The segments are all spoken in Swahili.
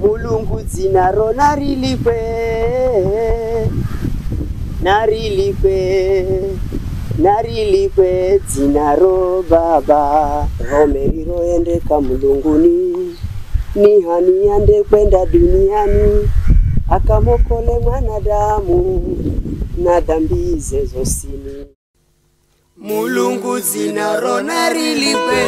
mulungu dzinaro narilikwe narilikwe narilikwe dzinaro baba rome roendeka mulunguni ni hani ande kwenda duniani akamokole mwanadamu na dhambi ze zosini mulungu dzinaro narilikwe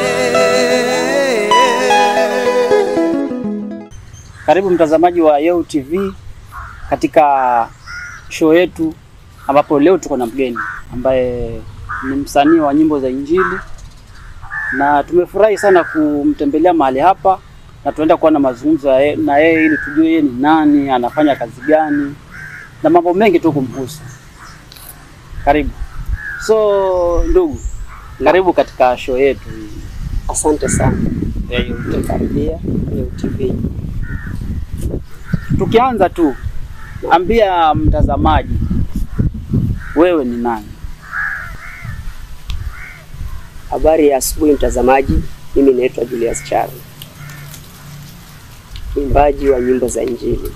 Karibu mtazamaji wa Yeu TV katika show yetu ambapo leo tuko na mgeni ambaye ni msanii wa nyimbo za Injili na tumefurahi sana kumtembelea mahali hapa na tunaenda kuwa na mazungumzo ya ye- na yeye ili tujue yeye ni nani, anafanya kazi gani na mambo mengi tu kumhusu. Karibu. So ndugu, karibu katika show yetu hii asante sana ya Yeu TV. karibia Leo TV Tukianza tu, ambia mtazamaji wewe ni nani? Habari ya asubuhi mtazamaji, mimi naitwa Julius Charo, mwimbaji wa nyimbo za Injili.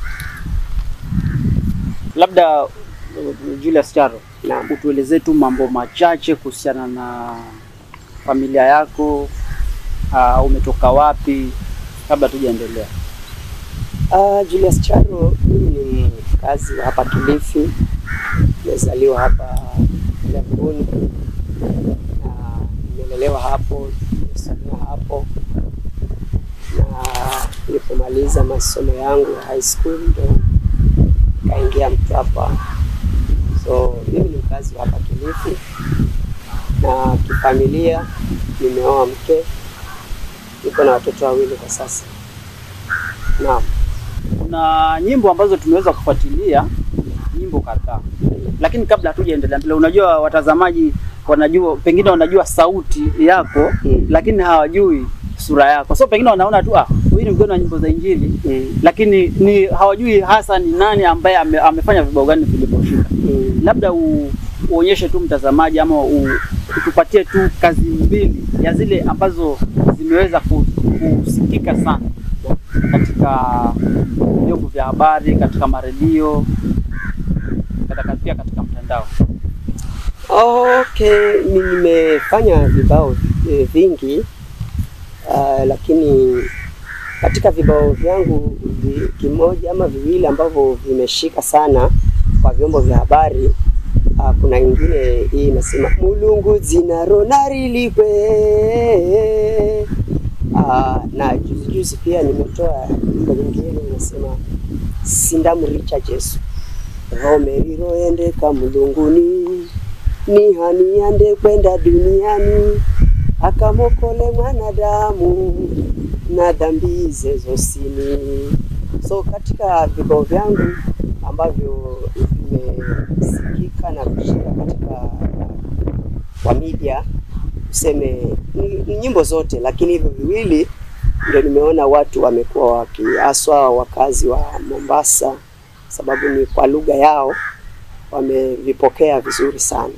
Labda uh, Julius Charo, Naam. utuelezee tu mambo machache kuhusiana na familia yako. Uh, umetoka wapi, kabla tujaendelea? Uh, Julius Charo, mimi ni mkazi wa hapa Kilifi, nimezaliwa hapa Kiamboni na nimelelewa hapo, nimesomea hapo, na nilipomaliza masomo yangu ya high school ndo nikaingia Mtwapa. So mimi ni mkazi wa hapa Kilifi na kifamilia nimeoa mke, niko na watoto wawili kwa sasa. Naam. Kuna nyimbo ambazo tumeweza kufuatilia, nyimbo kadhaa, lakini kabla hatujaendelea mbele, unajua watazamaji wanajua, pengine wanajua sauti yako Mm. lakini hawajui sura yako, so pengine wanaona tu ah, huyu ni mgeni wa nyimbo za Injili Mm. lakini ni hawajui hasa ni nani ambaye ame, amefanya vibao gani vilivyoshinda. Mm. Labda u, uonyeshe tu mtazamaji ama u, utupatie tu kazi mbili ya zile ambazo zimeweza ku- kusikika sana katika vyombo vya habari, katika maredio, katika pia katika mtandao. Okay, mi nimefanya vibao eh, vingi uh, lakini katika vibao vyangu vi, kimoja ama viwili ambavyo vimeshika sana kwa vyombo vya habari uh, kuna ingine hii inasema mulungu dzinaro narilikwe uh, na juzi juzi pia nimetoa wimbo nyingine inasema sindamuricha Jesu rome riroendeka mulunguni ni hani ande kwenda duniani akamokole mwanadamu na dhambi ze zosini. So katika vibao vyangu ambavyo vimesikika na kushika katika kwa media, tuseme ni, ni nyimbo zote, lakini hivyo viwili ndio nimeona watu wamekuwa wakiaswa, wakazi wa Mombasa, sababu ni kwa lugha yao, wamevipokea vizuri sana.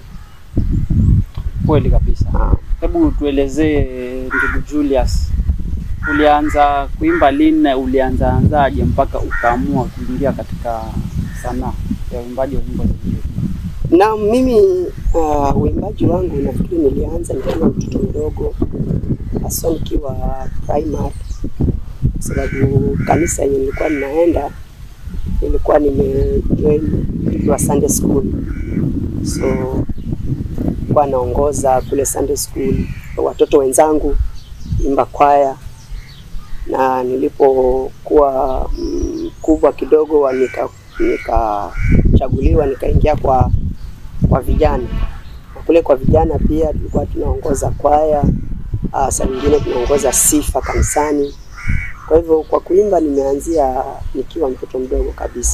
Kweli kabisa. Ah. Hebu tuelezee ndugu Julius, ulianza kuimba lini na ulianza anzaje mpaka ukaamua kuingia katika sanaa ya uimbaji wa nyimbo za Injili? Na mimi uh, uimbaji wangu nafikiri nilianza nikiwa mtoto mdogo, hasa nikiwa primary, kwa sababu kanisa yenye nilikuwa ninaenda nilikuwa nimejoin nikiwa Sunday school, so nilikuwa naongoza kule Sunday school watoto wenzangu imba kwaya, na nilipokuwa mkubwa kidogo wa nika nikachaguliwa nikaingia kwa kwa vijana na kule kwa vijana pia tulikuwa tunaongoza kwaya uh, saa nyingine tunaongoza sifa kanisani. Kwa hivyo kwa kuimba nimeanzia nikiwa mtoto mdogo kabisa.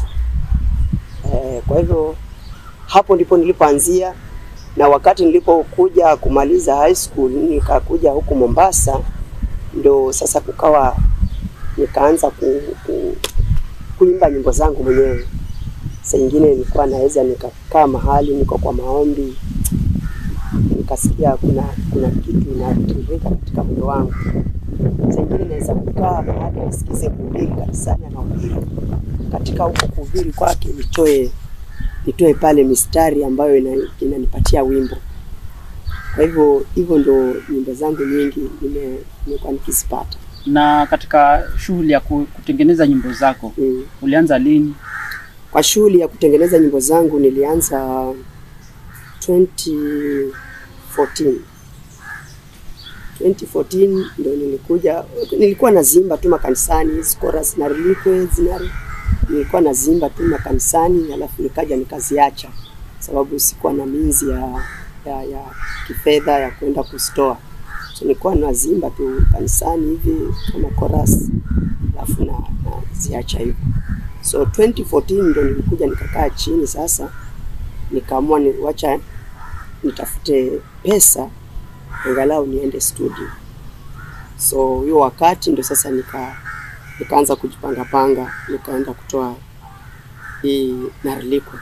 Eh, kwa hivyo hapo ndipo nilipoanzia, na wakati nilipokuja kumaliza high school nikakuja huku Mombasa, ndo sasa kukawa nikaanza ku, ku, kuimba nyimbo zangu mwenyewe. Saa ingine nilikuwa naweza nikakaa mahali niko kwa maombi, nikasikia kuna kuna kitu inatiririka katika moyo wangu, Saa ingine naweza kukaa mahali nisikize kuhubiri kanisani, anahubiri katika huko kuhubiri kwake, nitoe nitoe pale mistari ambayo ina- inanipatia wimbo. Kwa hivyo hivyo ndo nyimbo zangu nyingi nime- nimekuwa nikizipata. Na katika shughuli ya ku- kutengeneza nyimbo zako Mm. ulianza lini? Kwa shughuli ya kutengeneza nyimbo zangu nilianza 2014. 2014 ndo nilikuja, nilikuwa nazimba tu makanisani, hizi chorus na relikwe zinari, nilikuwa nazimba tu makanisani, alafu nikaja nikaziacha sababu sikuwa na minzi ya, ya, ya kifedha ya kwenda kustoa, so nilikuwa nazimba tu kanisani hivi kama chorus, alafu na naziacha hivyo. So 2014 ndo nilikuja nikakaa chini sasa, nikaamua ni wacha nitafute pesa angalau niende studio. So hiyo wakati ndo sasa nika nikaanza kujipanga panga, nikaenda kutoa hii Narilikwe.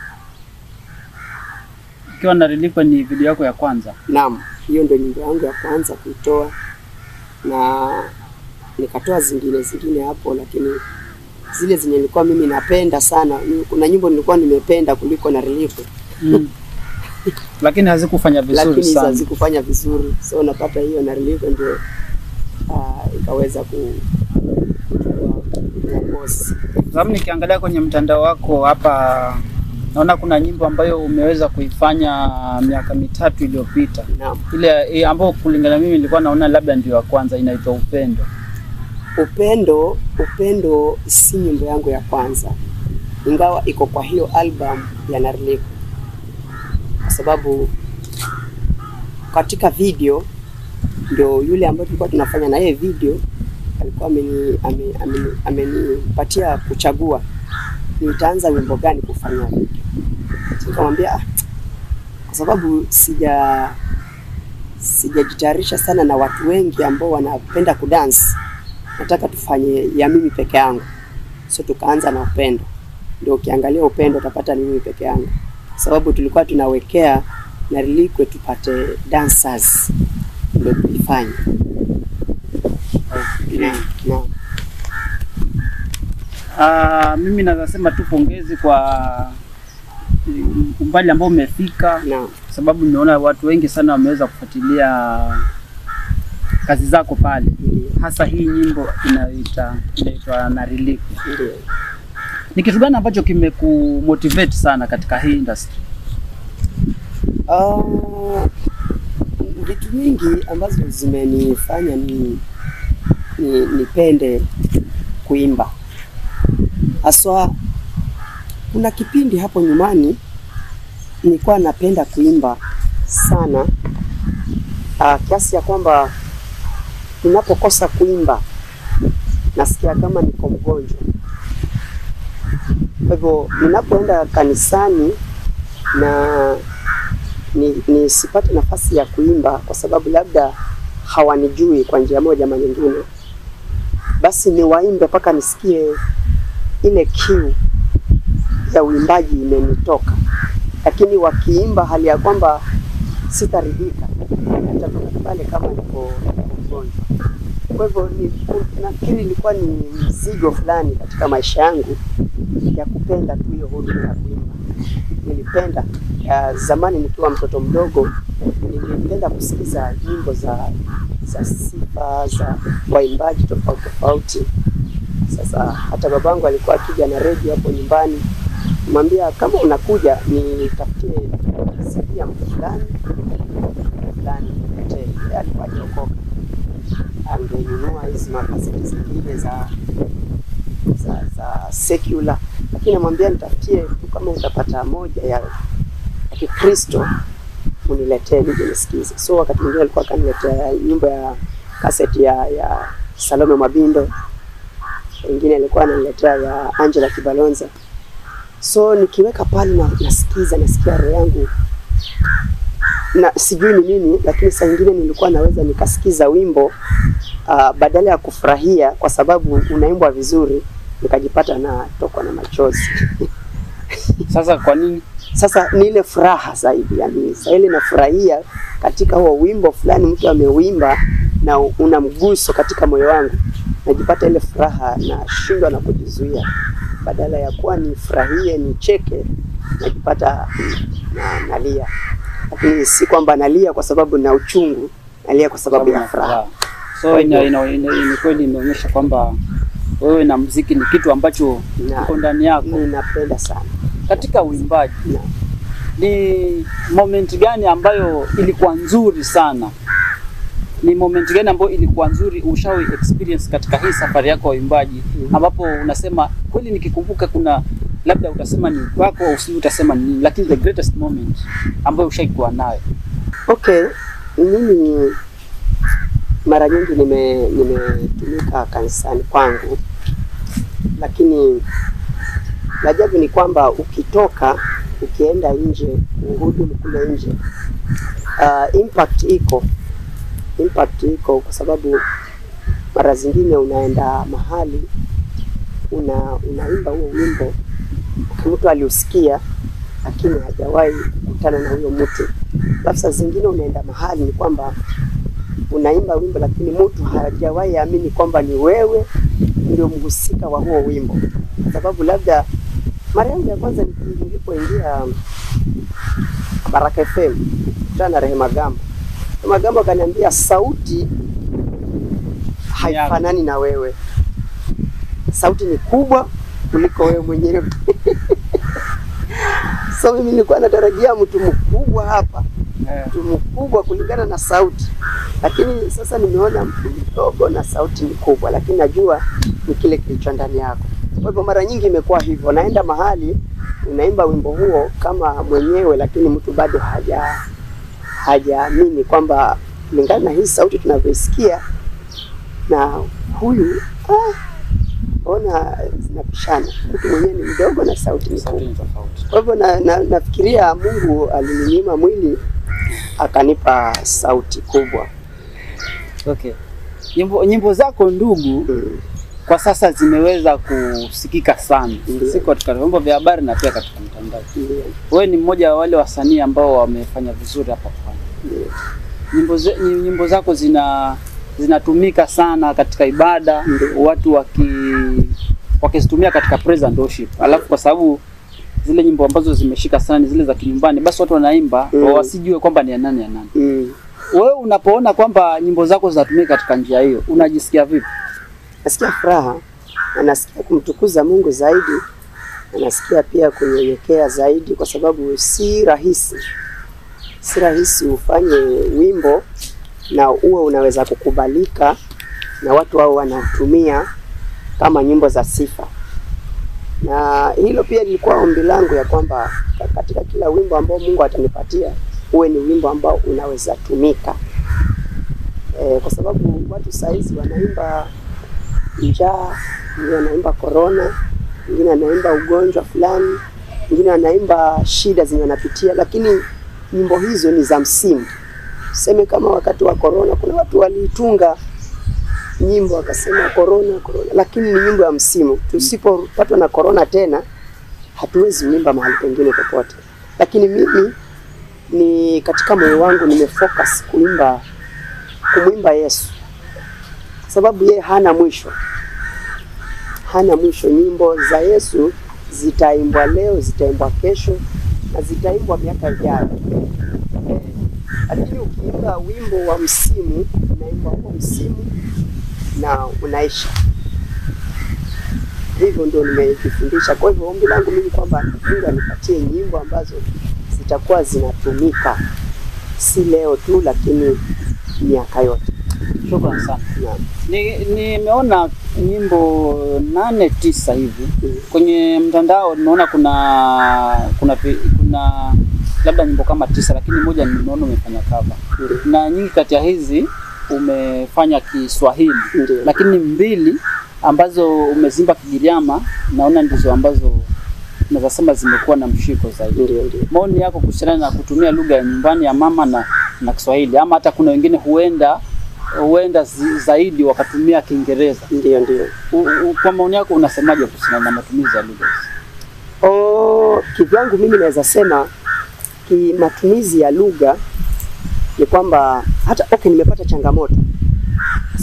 Ikiwa na Relikwe ni video yako ya kwanza. Naam, hiyo ndo nyimbo yangu ya kwanza kuitoa, na nikatoa zingine zingine hapo, lakini zile zenye nilikuwa mimi napenda sana, kuna nyimbo nilikuwa nimependa kuliko Narilikwe Mm. Lakini hazikufanya vizuri lakini hizo sana. hazikufanya vizuri, so napata hiyo Narilikwe ndio uh, ikaweza ku kuchukua uongozi. Sababu nikiangalia kwenye mtandao wako hapa naona kuna nyimbo ambayo umeweza kuifanya miaka mitatu iliyopita. Naam. Ile e, ambayo kulingana mimi nilikuwa naona labda ndio ya kwanza inaitwa Upendo. Upendo, Upendo si nyimbo yangu ya kwanza, ingawa iko kwa hiyo album ya Narilikwe, kwa sababu katika video ndio yule ambaye tulikuwa tunafanya na yeye video alikuwa ameni ame- ameni- amenipatia kuchagua nitaanza wimbo gani kufanya video. So, Nikamwambia ah, kwa sababu sija sijajitayarisha sana na watu wengi ambao wanapenda kudance nataka tufanye ya mimi peke yangu. So tukaanza na upendo, ndio ukiangalia upendo utapata ni mimi peke yangu, sababu tulikuwa tunawekea Narilikwe tupate dancers, ndio tulifanya na, na, Ah, mimi naweza sema tu pongezi kwa mm, umbali ambao umefika, na, sababu nimeona watu wengi sana wameweza kufuatilia kazi zako pale, ndio, hasa hii nyimbo inayoita inaitwa Narilikwe. ndio. Ni kitu gani ambacho kimekumotivate sana katika hii industry? Ah, vitu vingi ambazo zimenifanya ni, ni nipende kuimba haswa. Kuna kipindi hapo nyumani nilikuwa napenda kuimba sana ah, kiasi ya kwamba ninapokosa kuimba nasikia kama niko mgonjwa. Kwa hivyo ninapoenda kanisani na ni nisipate nafasi ya kuimba kwa sababu labda hawanijui kwa njia moja ama nyingine, basi niwaimbe mpaka nisikie ile kiu ya uimbaji imenitoka. Lakini wakiimba hali ya kwamba sitaridhika, nitatoka pale kama niko niko mgonjwa. Kwa hivyo ni, nafikiri ilikuwa ni mzigo fulani katika maisha yangu ya kupenda tu hiyo huduma ya kuimba. Nilipenda uh, zamani nikiwa mtoto mdogo, nilipenda kusikiza nyimbo za za sifa za waimbaji tofauti tofauti. Sasa hata babangu alikuwa akija na redio hapo nyumbani, mwambia kama unakuja nitafutie CD ya mtu fulani fulani, niletee. Yeye alikuwa hajaokoka, angenunua hizi makaseti zingine za za, za secular, lakini namwambia nitafutie tu kama utapata moja ya, ya Kikristo uniletee nije nisikize. So wakati mwingine alikuwa akaniletea nyimbo ya kaseti ya, ya Salome Mabindo, wengine alikuwa ananiletea ya Angela Kibalonza. So nikiweka pale na nasikiza, nasikia roho yangu na sijui ni nini, lakini saa nyingine nilikuwa naweza nikasikiza wimbo uh, badala ya kufurahia kwa sababu unaimbwa vizuri, nikajipata natokwa na machozi. Sasa kwa nini? Sasa ni ile furaha zaidi, yani saa ile nafurahia katika huo wimbo fulani mtu ameuimba, na una mguso katika moyo wangu, najipata ile furaha nashindwa na kujizuia, badala ya kuwa nifurahie nicheke, najipata na, nalia. Lakini si kwamba nalia kwa sababu na uchungu, nalia kwa sababu ya furaha. So Kwa ina, hivyo- ina, ina, ina kweli imeonyesha kwamba wewe na mziki ni kitu ambacho Na- kiko ndani yako. Ninapenda sana Katika uimbaji na, ni moment gani ambayo ilikuwa nzuri sana? Ni moment gani ambayo ilikuwa nzuri ushawahi experience katika hii safari yako ya uimbaji, Mhm. ambapo ambapo unasema kweli, nikikumbuka kuna labda utasema ni wako au si utasema ni nini, lakini the greatest moment ambayo ushaikuwa nayo? Okay, mimi mara nyingi nime nimetumika kanisani kwangu, lakini la ajabu ni kwamba ukitoka ukienda nje uhudumu kule nje, uh, impact iko impact iko kwa sababu mara zingine unaenda mahali una unaimba huo wimbo, mtu aliusikia lakini hajawahi kukutana na huyo mtu alafu saa zingine unaenda mahali ni kwamba unaimba wimbo lakini mtu hajawahi amini kwamba ni wewe ndio mhusika wa huo wimbo, kwa sababu labda mara yangu ya kwanza niki- nilipoingia Baraka FM kutana na Rehema Gambo, Rehema Gambo akaniambia sauti haifanani na wewe, sauti ni kubwa kuliko wewe mwenyewe. So mimi nilikuwa natarajia mtu mkubwa hapa mtu mkubwa kulingana na sauti, lakini sasa nimeona mtu mdogo na sauti ni kubwa, lakini najua ni kile kilicho ndani yako. Kwa hivyo mara nyingi imekuwa hivyo, naenda mahali unaimba wimbo huo kama mwenyewe, lakini mtu bado haja hajaamini kwamba kulingana na hii sauti tunavyoisikia na huyu ah, ona zinapishana, mtu mwenyewe ni mdogo na sauti ni kubwa. Sauti ni tofauti. Kwa hivyo na, na, nafikiria Mungu alininyima mwili akanipa sauti kubwa. Okay. Nyimbo, nyimbo zako ndugu Mm. kwa sasa zimeweza kusikika sana, Ndio. si katika vyombo vya habari na pia katika mtandao. Ndio, Wewe ni mmoja wa wale wasanii ambao wamefanya vizuri hapa pwani. ndio, Nyimbo, ze- nyi- nyimbo zako zina zinatumika sana katika ibada, Ndio. watu waki wakizitumia katika praise and worship. Alafu kwa sababu zile nyimbo ambazo zimeshika sana ni zile za kinyumbani, basi watu wanaimba Mm. wasijue kwamba ni ya nani ya nani. Mm. Wewe unapoona kwamba nyimbo zako zinatumika katika njia hiyo, unajisikia vipi? Nasikia furaha na nasikia kumtukuza Mungu zaidi na nasikia pia kunyenyekea zaidi, kwa sababu si rahisi, si rahisi ufanye wimbo na uwe unaweza kukubalika na watu hao wanatumia kama nyimbo za sifa. Na hilo pia lilikuwa ombi langu ya kwamba ka- katika kila wimbo ambao Mungu atanipatia uwe ni wimbo ambao unaweza tumika e, kwa sababu watu saizi wanaimba njaa, wengine wanaimba korona, wengine wanaimba ugonjwa fulani, wengine wanaimba shida zenye wanapitia, lakini nyimbo hizo ni za msimu. Tuseme kama wakati wa korona, kuna watu waliitunga nyimbo wakasema korona korona, lakini ni nyimbo ya msimu. Tusipopatwa na korona tena, hatuwezi kuimba mahali pengine popote. Lakini mimi ni katika moyo wangu nimefocus kuimba kumwimba Yesu kwa sababu yeye hana mwisho, hana mwisho. Nyimbo za Yesu zitaimbwa leo, zitaimbwa kesho na zitaimbwa miaka ijayo. Eh, Lakini ukiimba wimbo wa msimu, unaimba huo msimu na unaisha. Hivyo ndio nimejifundisha. Kwa hivyo ombi langu mimi kwamba Mungu anipatie nyimbo ambazo zitakuwa zinatumika si leo tu, lakini miaka yote. Shukrani sana. Naam. Ni- Nimeona nyimbo nane tisa hivi Mm. kwenye mtandao, nimeona kuna kuna vi- kuna labda nyimbo kama tisa, lakini moja nimeona umefanya cover Ndio. na nyingi kati ya hizi umefanya Kiswahili, Ndio. lakini mbili ambazo umezimba Kigiriama naona ndizo ambazo naweza sema zimekuwa na mshiko zaidi. Ndio, ndio. Maoni yako kuhusiana na kutumia lugha ya nyumbani ya mama na, na Kiswahili ama hata kuna wengine huenda huenda zi- zaidi wakatumia Kiingereza. Ndio, ndio. U- u- Kwa maoni yako unasemaje kuhusiana na matumizi ya lugha hizi? Oh, kivyangu mimi naweza sema ki matumizi ya lugha ni kwamba hata okay, nimepata changamoto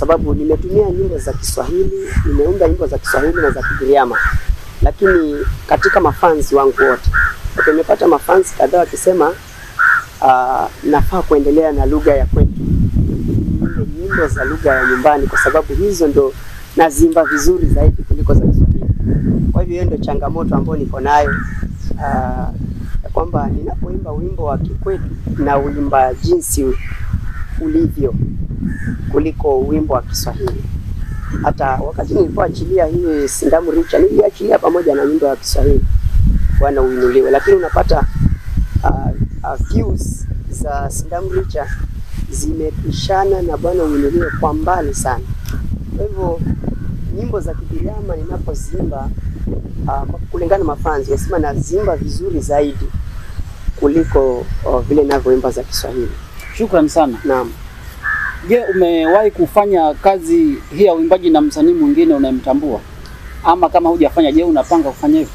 sababu nimetumia nyimbo za Kiswahili, nimeunda nyimbo za Kiswahili na za Kigiriama, lakini katika mafanzi wangu wote okay, nimepata mafanzi kadhaa wakisema uh, nafaa kuendelea na lugha ya kwetu, niimbe nyimbo za lugha ya nyumbani, kwa sababu hizo ndo nazimba vizuri zaidi kuliko za Kiswahili. Kwa hivyo hiyo ndio changamoto ambayo niko nayo uh, ya kwamba ninapoimba wimbo wa kikwetu na uimba jinsi ulivyo kuliko wimbo wa Kiswahili. Hata wakati nilipoachilia hii Sindamu Richa niliachilia pamoja na nyimbo ya Kiswahili Bwana uinuliwe, lakini unapata uh, uh, views za Sindamu Richa zimepishana na Bwana uinuliwe kwa mbali sana. Kwa hivyo nyimbo za Kigiriama ninapozimba uh, kulingana na mafanzi wasema nazimba vizuri zaidi kuliko uh, vile ninavyoimba za Kiswahili. Shukrani sana. Naam. Je, umewahi kufanya kazi hii ya uimbaji na msanii mwingine unayemtambua? Ama kama hujafanya, je, unapanga kufanya hivyo?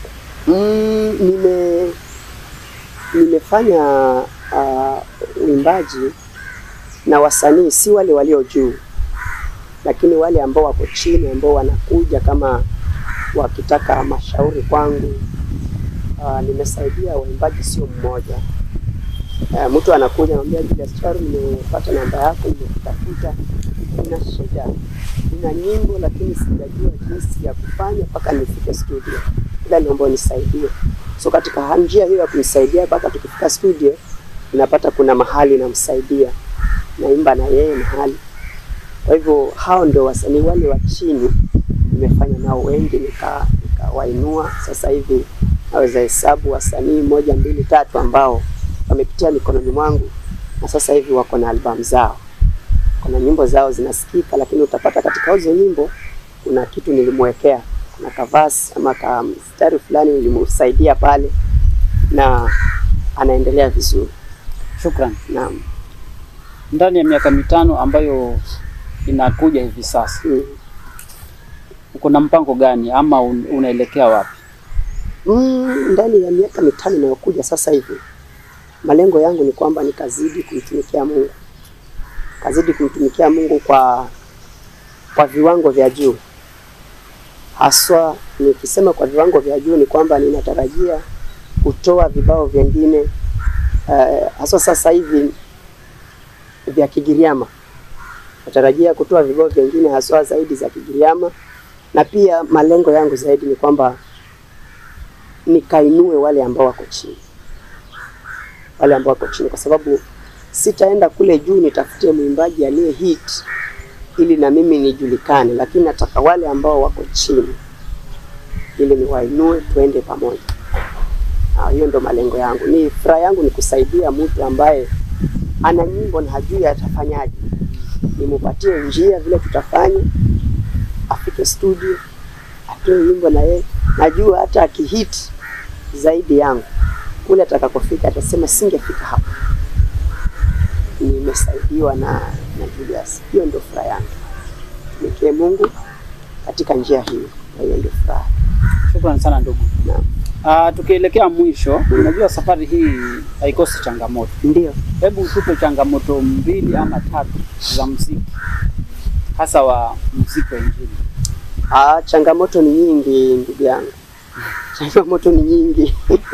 Mm, nime nimefanya uh, uimbaji na wasanii si wale walio juu, lakini wale ambao wako chini, ambao wanakuja kama wakitaka mashauri kwangu. Uh, nimesaidia waimbaji sio mmoja. Uh, mtu anakuja anambia, Julius Charu, nimepata namba yako, nimekutafuta, nina shida, nina nyimbo lakini sijajua jinsi ya kufanya mpaka nifike studio, ila naomba unisaidie. So katika njia hiyo ya kunisaidia mpaka tukifika studio, ninapata kuna mahali namsaidia, naimba na yeye mahali. Kwa hivyo hao ndio wasanii wale wa chini, nimefanya nao wengi, nika nikawainua. Sasa hivi naweza hesabu wasanii moja, mbili, tatu ambao wamepitia mikononi mwangu na sasa hivi wako na albamu zao, kuna nyimbo zao zinasikika, lakini utapata katika hizo nyimbo kuna kitu nilimwekea, kuna kavasi ama ka mstari fulani nilimsaidia pale, na anaendelea vizuri. Shukrani. Naam. Ndani ya miaka mitano ambayo inakuja hivi sasa, Mm. uko na mpango gani ama un, unaelekea wapi? Mm, ndani ya miaka mitano inayokuja sasa hivi, malengo yangu ni kwamba nikazidi kumtumikia Mungu, kazidi kumtumikia Mungu kwa kwa viwango vya juu. Haswa nikisema kwa viwango vya juu ni kwamba ninatarajia kutoa vibao vingine uh, haswa sasa hivi vya Kigiriama. Natarajia kutoa vibao vingine haswa zaidi za Kigiriama, na pia malengo yangu zaidi ni kwamba nikainue wale ambao wako chini, wale ambao wako chini, kwa sababu sitaenda kule juu nitafutie mwimbaji aliye hit ili na mimi nijulikane, lakini nataka wale ambao wako chini ili niwainue, tuende pamoja. Ah, hiyo ndo malengo yangu. Ni furaha yangu ni kusaidia mtu ambaye ana nyimbo na hajui atafanyaje, nimupatie njia vile tutafanya, afike studio atoe wimbo na yeye. Najua hata akihit zaidi yangu kule atakakofika atasema singefika hapa, nimesaidiwa na, na Julius. Hiyo ndio furaha yangu, tumikie Mungu katika njia hiyo, na hiyo ndio furaha. Shukrani sana ndugu. Naam. Ah, tukielekea mwisho, unajua safari hii haikosi changamoto. Ndio. Hebu tupe changamoto mbili ama tatu za muziki, hasa wa muziki wa Injili. Ah, changamoto ni nyingi ndugu yangu, changamoto ni nyingi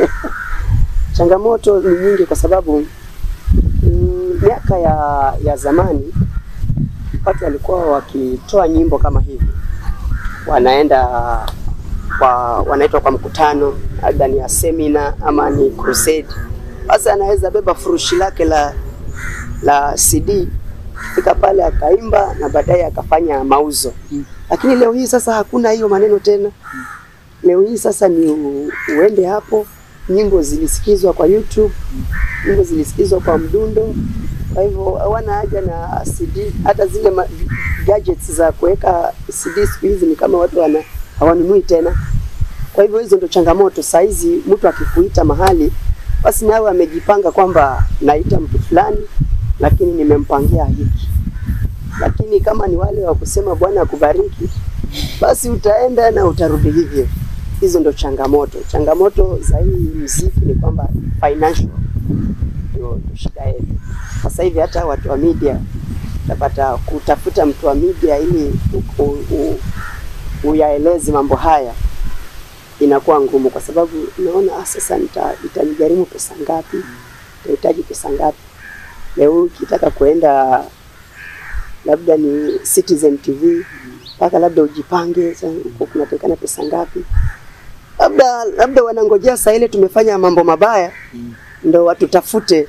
changamoto ni nyingi kwa sababu mm, miaka ya, ya zamani watu walikuwa wakitoa nyimbo kama hivi, wanaenda kwa wanaitwa kwa mkutano, labda ni ya semina ama ni crusade. Sasa anaweza beba furushi lake la la CD fika pale akaimba na baadaye akafanya mauzo Mm. lakini leo hii sasa hakuna hiyo maneno tena. Leo hii sasa ni u, uende hapo, nyimbo zilisikizwa kwa YouTube, nyimbo zilisikizwa kwa mdundo. Kwa hivyo hawana haja na CD, hata zile ma, gadgets za kuweka CD siku hizi ni kama watu wana hawanunui tena. Kwa hivyo hizo ndo changamoto. Saa hizi mtu akikuita mahali, basi nawe amejipanga kwamba naita mtu fulani, lakini nimempangia hiki lakini kama ni wale wa kusema Bwana akubariki, basi utaenda na utarudi hivyo. Hizo ndo changamoto. Changamoto za hii mziki ni kwamba financial ndio ndio shida yetu sasa hivi. Hata watu wa media utapata kutafuta mtu wa media ili u- u- u- uyaeleze mambo haya inakuwa ngumu, kwa sababu unaona ah, sasa nita- itanigharimu pesa ngapi, nitahitaji pesa ngapi. Leo ukitaka kuenda labda ni Citizen TV mpaka labda ujipange, sasa huko kunatakikana pesa ngapi? Labda labda wanangojea saa ile tumefanya mambo mabaya ndo watutafute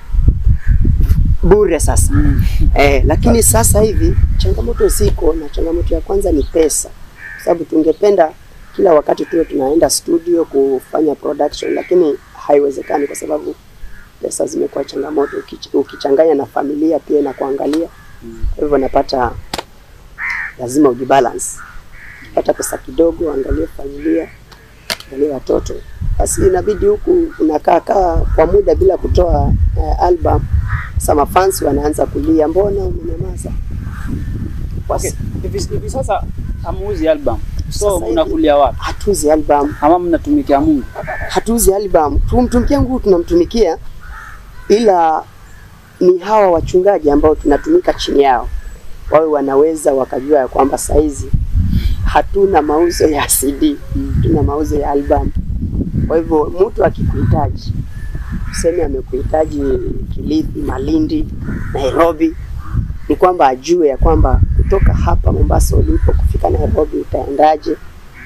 bure sasa. Mm. Eh, lakini sasa hivi changamoto ziko, na changamoto ya kwanza ni pesa, kwa sababu tungependa kila wakati tuwe tunaenda studio kufanya production, lakini haiwezekani kwa sababu pesa zimekuwa changamoto, ukich- ukichanganya na familia pia na kuangalia. Kwa hivyo napata lazima ujibalance, pata pesa kidogo, angalie familia, angalie watoto, basi inabidi huku unakaa kaa kwa muda bila kutoa uh, album. Sama fans wanaanza kulia, mbona umenyamaza? Kwa Okay. s- Hivi hivi sasa hamuuzi album. So Sasa hivi- mnakulia wapi? hatuuzi album, Ama mnatumikia Mungu? hatuuzi album. Tumtumikia Mungu, tunamtumikia, ila ni hawa wachungaji ambao tunatumika chini yao, wawe wanaweza wakajua ya kwamba saizi hatuna mauzo ya CD, Mm. tuna mauzo ya album. Kwa hivyo mtu akikuhitaji, tuseme amekuhitaji Kilifi, Malindi, Nairobi, ni kwamba ajue ya kwamba kutoka hapa Mombasa ulipo kufika Nairobi utaendaje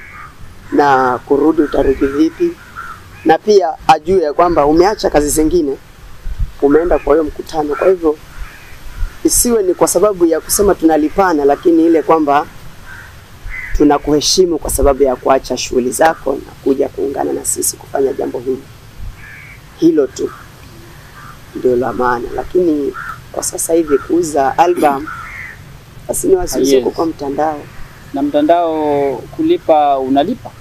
na kurudi utarudi vipi, na pia ajue ya kwamba umeacha kazi zingine umeenda kwa hiyo mkutano. Kwa hivyo isiwe ni kwa sababu ya kusema tunalipana, lakini ile kwamba tunakuheshimu kwa sababu ya kuacha shughuli zako na kuja kuungana na sisi kufanya jambo hili. Hilo tu ndio la maana, lakini kwa sasa hivi kuuza album basi ni wasiuze Yes. huko kwa mtandao. Na mtandao kulipa unalipa?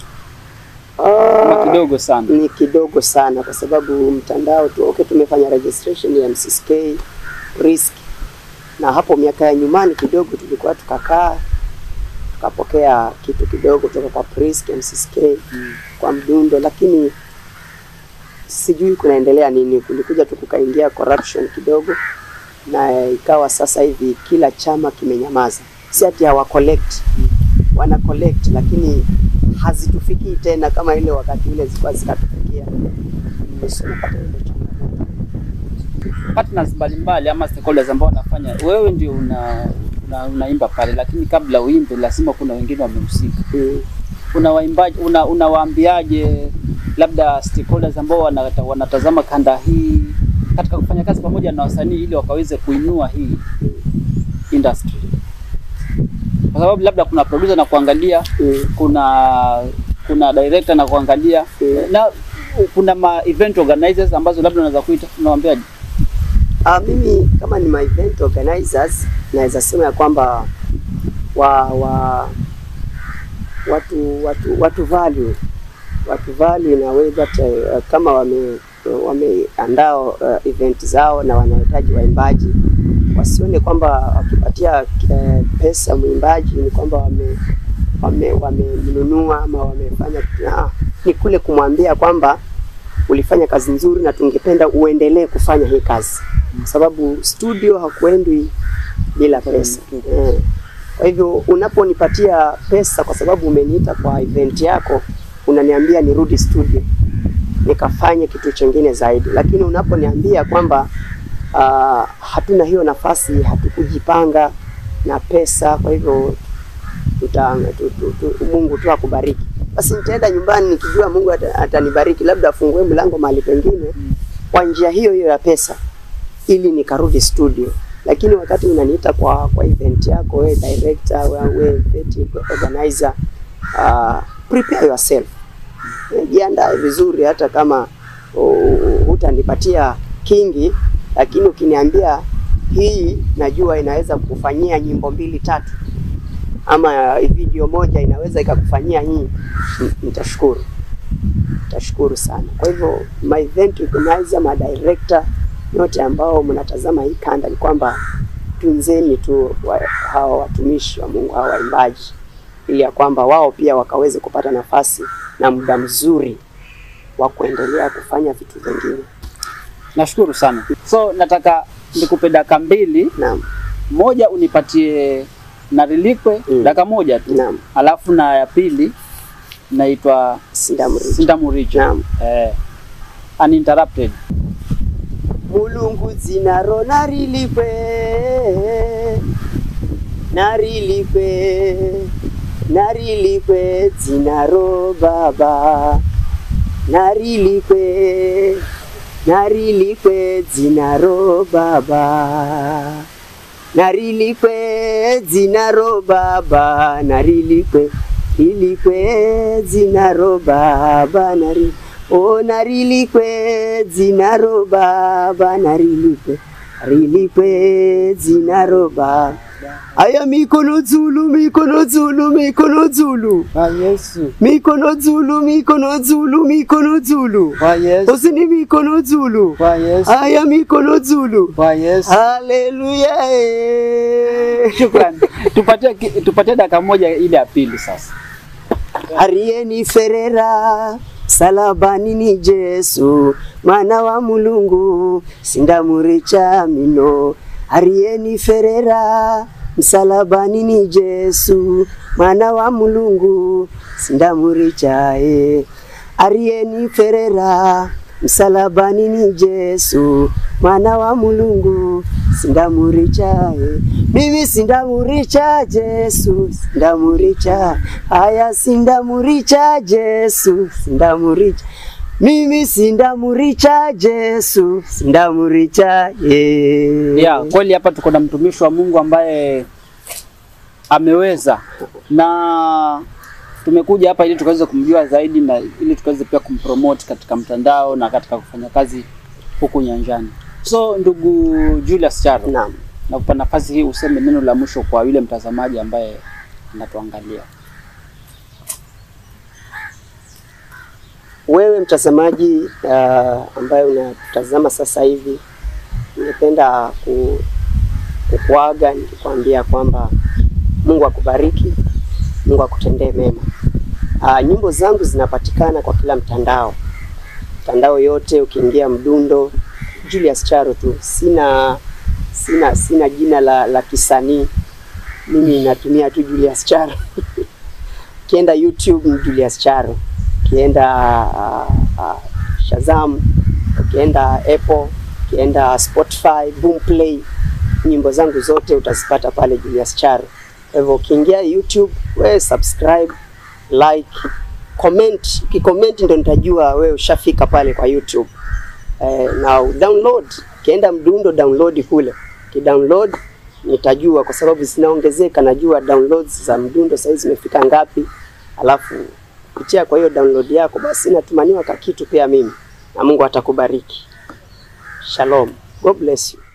Ama Ah, kidogo sana. ni kidogo sana kwa sababu mtandao tu okay, tumefanya registration ya MCSK risk, na hapo miaka ya nyumani kidogo tulikuwa tukakaa tukapokea kitu kidogo kutoka kwa Prisk MCSK Mm. kwa mdundo, lakini sijui kunaendelea nini. Kulikuja tu kukaingia corruption kidogo, na ikawa sasa hivi kila chama kimenyamaza, si ati hawa collect, wana collect lakini hazitufikii tena kama ile wakati ule zilikuwa zikatufikia. Yesu napata ile changamoto. partners mbalimbali ama stakeholders ambao wanafanya, wewe ndio una, una, unaimba pale, lakini kabla uimbe lazima kuna wengine wamehusika. Mm. Una waimbaji una, unawaambiaje labda stakeholders ambao wanata, wanatazama kanda hii katika kufanya kazi pamoja na wasanii ili wakaweze kuinua hii industry, kwa sababu labda kuna producer na kuangalia, Mm. kuna kuna director na kuangalia Mm. na kuna ma event organizers ambazo labda unaweza kuita, unawaambiaje? Ah, mimi kama ni my event organizers naweza sema ya kwamba wa, wa watu watu watu value watu value na way that uh, kama wame wameandaa uh, event zao na wanahitaji waimbaji wasione kwamba wakipatia uh, pesa mwimbaji ni kwamba wame wame wamemnunua ama wamefanya ah, ni kule kumwambia kwamba ulifanya kazi nzuri na tungependa uendelee kufanya hii kazi, kwa sababu studio hakuendwi bila pesa eh. Kwa hivyo unaponipatia pesa kwa sababu umeniita kwa event yako, unaniambia nirudi studio nikafanye kitu chingine zaidi, lakini unaponiambia kwamba uh, hatuna hiyo nafasi, hatukujipanga na pesa, kwa hivyo tuta, tu, tu, tu, Mungu tu akubariki. Basi nitaenda nyumbani nikijua Mungu ata- atanibariki, labda afungue mlango mahali pengine kwa njia hiyo hiyo ya pesa, ili nikarudi studio. Lakini wakati unaniita kwa kwa event yako, wewe director, wewe event organizer, uh, prepare yourself, Eh, jiandae vizuri, hata kama uh, hutanipatia kingi, lakini ukiniambia hii najua inaweza kufanyia nyimbo mbili tatu ama video moja inaweza ikakufanyia hii, n- nitashukuru, nitashukuru sana. Kwa hivyo my event organizer, ma director yote ambao mnatazama hii kanda, ni kwamba tunzeni tu wa, hawa watumishi wa Mungu, hawa waimbaji, ili ya kwamba wao pia wakaweze kupata nafasi na muda mzuri wa kuendelea kufanya vitu vingine. Nashukuru sana. So nataka nikupe dakika mbili Naam. moja unipatie narilikwe Mm. dakika moja tu Naam. alafu na ya pili naitwa Sindamuricha. sindamuricho Naam. eh, uninterrupted mulungu dzinaro narilikwe narilikwe narilikwe dzinaro baba narilikwe narilikwe dzinaro baba narilikwe dzinaro baba narilikwe rilikwe dzinaro baba nari o narilikwe dzinaro baba narilikwe rilikwe dzinaro baba aya mikono dzulu mikono dzulu mikono dzulu Kwa Yesu, mikono dzulu mikono dzulu mikono dzulu kwa Yesu, usini mikono dzulu kwa Yesu, aya mikono dzulu kwa Yesu. haleluya eh. Shukrani. tupatie ki- tupatie dakika moja ile ya pili sasa aliyeniferera salabani ni Jesu mwana wa Mulungu sindamuricha mino aliyeniferera msalabani ni Jesu mwana wa Mulungu sindamuricha e aliyeniferera msalabani ni Jesu mwana wa Mulungu sindamuricha e mimi sindamuricha Jesu sindamuricha haya sindamuricha Jesu sindamuricha mimi sindamuricha Jesu sindamuricha yeah. ya kweli hapa tuko na mtumishi wa Mungu ambaye ameweza na tumekuja hapa ili tukaweze kumjua zaidi na ili tukaweze pia kumpromote katika mtandao na katika kufanya kazi huku nyanjani. So ndugu Julius Charo, Naam. nakupa nafasi hii useme neno la mwisho kwa yule mtazamaji ambaye anatuangalia. Wewe mtazamaji uh, ambaye unatazama sasa hivi, ningependa ku, kukuaga nikikwambia kwamba Mungu akubariki, Mungu akutendee mema. Uh, nyimbo zangu zinapatikana kwa kila mtandao, mtandao yote. Ukiingia Mdundo Julius Charo tu, sina sina sina jina la, la kisanii, mimi natumia tu Julius Charo. Ukienda YouTube ni Julius Charo ukienda uh, uh, Shazam, ukienda Apple, ukienda Spotify, Boomplay, nyimbo zangu zote utazipata pale Julius Charo. Kwa hivyo ukiingia YouTube, we subscribe, like, comment. Ukicomment ndo nitajua wewe ushafika pale kwa YouTube. Eh, na download, ukienda Mdundo download kule, kidownload nitajua kwa sababu zinaongezeka, najua downloads za Mdundo sasa zimefika ngapi, alafu kupitia kwa hiyo download yako basi natumaniwa ka kitu pia mimi, na Mungu atakubariki. Shalom, God bless you.